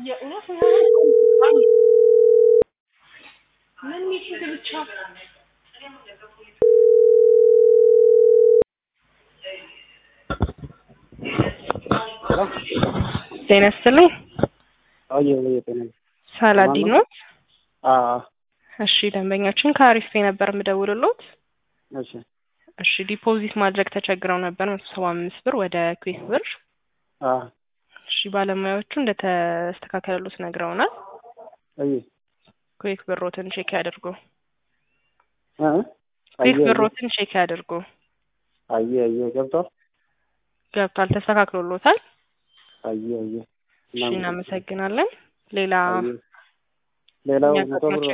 የእውነት ምን ሚቲንግ ብቻ ጤና ይስጥልኝ። አየ ወይ ጤና ሳላዲን ኖት? አ እሺ ደንበኛችን ከአሪፍ ፔ ነበር የምደውልሎት። እሺ እሺ ዲፖዚት ማድረግ ተቸግረው ነበር መቶ ሰባ አምስት ብር ወደ ኩዌክ ብር። አ እሺ ባለሙያዎቹ እንደተስተካከለሉት ነግረውናል። አየ ኩዌክ ብሮትን ቼክ ያድርጉ። አ ኩዌክ ብሮትን ቼክ ያድርጉ። አየ አየ ገብቷል። ገብቷል፣ ተስተካክሎሎታል። አየ አየ እሺ እናመሰግናለን። ሌላ አየ ሌላው መቶ ብር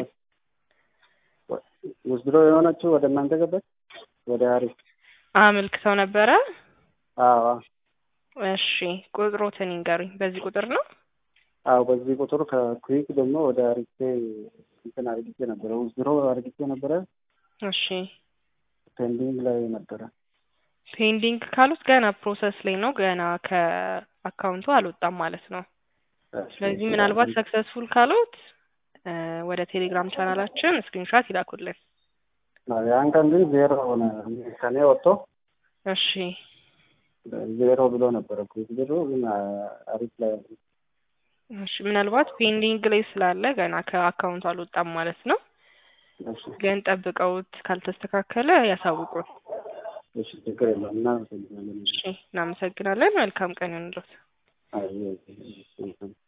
ውስድሮ የሆነችው ወደ እናንተ ገባች ወደ አሪፍ አመልክተው ነበረ። አዎ እሺ ቁጥሮትን ይንገሩኝ። በዚህ ቁጥር ነው? አዎ በዚህ ቁጥር ከኩዊክ ደግሞ ወደ አሪፌ እንትን አርግቼ ነበረ ውስድሮ አርግቼ ነበረ እሺ ፔንዲንግ ላይ ነበረ። ፔንዲንግ ካሉት ገና ፕሮሰስ ላይ ነው። ገና ከአካውንቱ አልወጣም ማለት ነው። ስለዚህ ምናልባት ሰክሰስፉል ካሉት ወደ ቴሌግራም ቻናላችን ስክሪንሻት ይላኩልን። ያን ቀን ግን ዜሮ ሆነ ከኔ ወጥቶ እሺ ዜሮ ብሎ ነበረ ኩዊክ ብሩ ግን አሪፍ ላይ እሺ ምናልባት ፔንዲንግ ላይ ስላለ ገና ከአካውንቱ አልወጣም ማለት ነው። እሺ ግን ጠብቀውት ካልተስተካከለ ያሳውቁን። እሺ ችግር የለም እናመሰግናለን። እሺ እናመሰግናለን። መልካም ቀን ይሁንልዎት። አይ